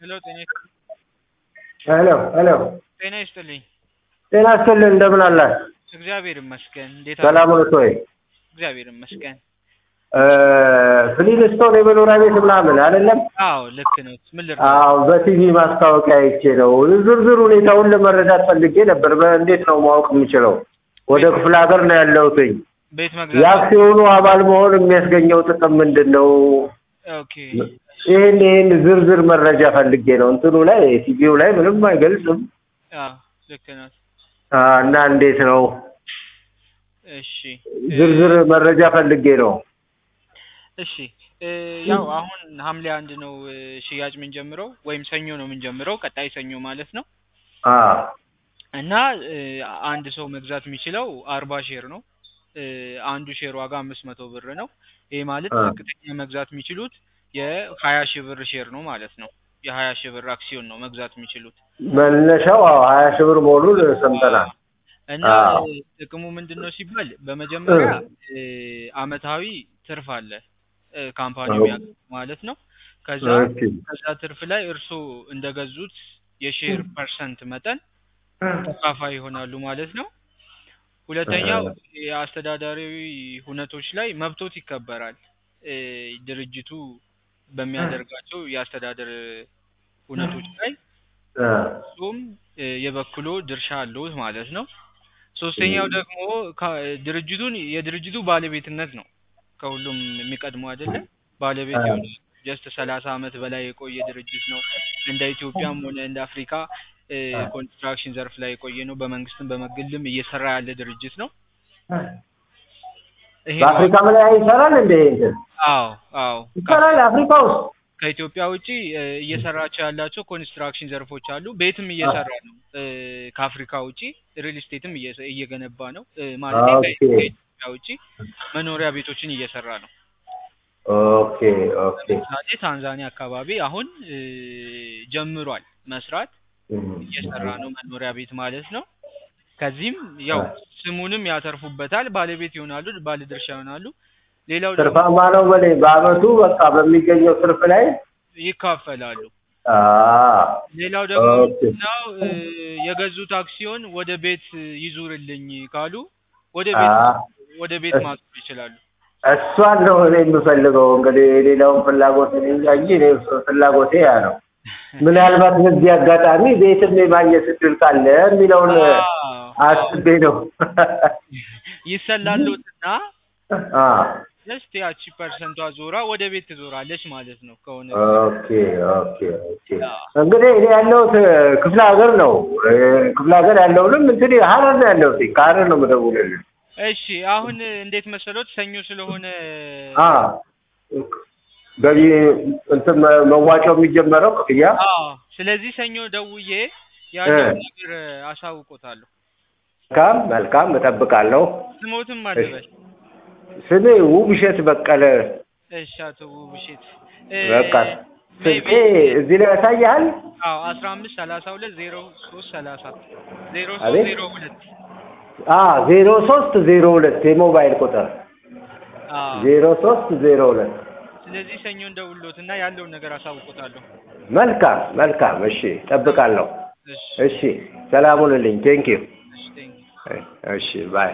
ሄሎ ጤና ሄሎ ሄሎ ጤና ይስጥልኝ። ጤና ይስጥልኝ እንደምን አላህ? እግዚአብሔር ይመስገን። እንዴት ሰላም ነዎት ወይ? እግዚአብሔር ይመስገን። ፍሊንስቶን የመኖሪያ ቤት ምናምን አይደለም? አዎ ልክ ነው። ምን ልርዳ? አዎ በቲቪ ማስታወቂያ አይቼ ነው። ዝርዝር ሁኔታውን ለመረዳት ፈልጌ ነበር። በእንዴት ነው ማወቅ የምችለው? ወደ ክፍለ ሀገር ነው ያለሁትኝ። ቤት መግዛት የአክሲዮኑ አባል መሆን የሚያስገኘው ጥቅም ምንድን ነው? ኦኬ ይህን ይህን ዝርዝር መረጃ ፈልጌ ነው። እንትኑ ላይ ቲቪው ላይ ምንም አይገልጽም አዎ ልክ ነው። አ፣ እና እንዴት ነው እሺ ዝርዝር መረጃ ፈልጌ ነው። እሺ እ፣ ያው አሁን ሐምሌ አንድ ነው እ፣ ሽያጭ የምንጀምረው ወይም ሰኞ ነው የምንጀምረው፣ ቀጣይ ሰኞ ማለት ነው። አ እና እ፣ አንድ ሰው መግዛት የሚችለው አርባ ሼር ነው። እ፣ አንዱ ሼር ዋጋ አምስት መቶ ብር ነው። ይሄ ማለት አ። ዝቅተኛ መግዛት የሚችሉት የሀያ ሺህ ብር ሼር ነው ማለት ነው። የሀያ ሺህ ብር አክሲዮን ነው መግዛት የሚችሉት መነሻው አዎ ሀያ ሺህ ብር መሆኑን ሰምተናል። እና አዎ። እ፣ ጥቅሙ ምንድን ነው ሲባል በመጀመሪያ እ፣ አመታዊ ትርፍ አለ እ፣ ካምፓኒው አዎ። የሚያገኘው ማለት ነው። ከዛ ኦኬ። ከዛ ትርፍ ላይ እርስዎ እንደገዙት የሼር ፐርሰንት መጠን ተካፋይ ይሆናሉ ማለት ነው። ሁለተኛው የአስተዳዳሪዊ ሁነቶች ላይ መብቶት ይከበራል። እ፣ ድርጅቱ በሚያደርጋቸው የአስተዳደር ሁነቶች ላይ አ፣ እሱም እ፣ የበኩሎ ድርሻ አለዎት ማለት ነው። ሶስተኛው ደግሞ ካ- ድርጅቱን የድርጅቱ ባለቤትነት ነው። ከሁሉም የሚቀድመው አይደለ? ባለቤት አዎ። የሆነ ጀስት ሰላሳ አመት በላይ የቆየ ድርጅት ነው። እንደ ኢትዮጵያም ሆነ እንደ አፍሪካ እ፣ ኮንስትራክሽን ዘርፍ ላይ የቆየ ነው። በመንግስትም በግልም እየሰራ ያለ ድርጅት ነው። ይሄ ነው። በአፍሪካ ላይ ይሰራል እንደ እንትን አዎ አዎ ይሰራል አፍሪካ ውስጥ ከኢትዮጵያ ውጪ እ፣ እየሰራቸው ያላቸው ኮንስትራክሽን ዘርፎች አሉ። ቤትም እየሰራ ነው። እ፣ ከአፍሪካ ውጪ ሪል ስቴትም እየሰ- እየገነባ ነው። እ፣ ማለት ኦኬ። ከኢትዮጵያ ውጪ መኖሪያ ቤቶችን እየሰራ ነው። ኦኬ ኦኬ ለምሳሌ ታንዛኒያ አካባቢ አሁን እ፣ ጀምሯል መስራት እየሰራ ነው መኖሪያ ቤት ማለት ነው። ከዚህም ያው ስሙንም ያተርፉበታል፣ ባለቤት ይሆናሉ፣ ባለድርሻ ይሆናሉ። ሌላው ደግሞ ትርፋማ ነው በላይ በአመቱ በቃ በሚገኘው ትርፍ ላይ ይካፈላሉ። አ ሌላው ደግሞ ኦኬ። ምንድነው እ፣ የገዙት አክሲዮን ወደ ቤት ይዙርልኝ ካሉ ወደ አ ቤት ወደ ቤት እስ- ማዞር ይችላሉ። እሷን ነው እኔ የምፈልገው። እንግዲህ የሌላውን ፍላጎት እኔ እንጃ እንጂ እኔ ፍላጎቴ ያ ነው። ምናልባት በዚህ አጋጣሚ ቤትም የማግኘት እድል ካለ የሚለውን አዎ፣ አስቤ ነው። ይሰላሉትና አ ጀስት ያቺ ፐርሰንቷ ዞራ ወደ ቤት ትዞራለች ማለት ነው ከሆነ ኦኬ ኦኬ ኦኬ። እንግዲህ እኔ ያለሁት ክፍለ ሀገር ነው። እ፣ ክፍለ ሀገር ያለውንም እንትን ሀረር ነው ያለሁት። ከሀረር ነው የምደውልልህ። እሺ አሁን እንዴት መሰሎት ሰኞ ስለሆነ አ ገቢ እንትን መ- መዋጮው የሚጀመረው ክፍያ አዎ ስለዚህ ሰኞ ደውዬ ያለውን ነገር አሳውቆታለሁ መልካም መልካም፣ እጠብቃለሁ። ስሞትም አልበል ስሜ ውብሸት በቀለ። እሺ አቶ ውብሸት እ፣ በቃ ስልኬ maybe እዚህ ላይ ያሳያል። አዎ አስራ አምስት ሰላሳ ሁለት ዜሮ ሶስት ሰላሳ ዜሮ ሶስት አቤት? ዜሮ ሁለት አ ዜሮ ሶስት ዜሮ ሁለት የሞባይል ቁጥር አዎ ዜሮ ሶስት ዜሮ ሁለት ስለዚህ ሰኞ እንደውሎትና ያለውን ነገር አሳውቆታለሁ መልካም መልካም። እሺ እጠብቃለሁ። እሺ እሺ ሰላም ሁንልኝ። ቴንኪው። እሺ ቴንክ እሺ ባይ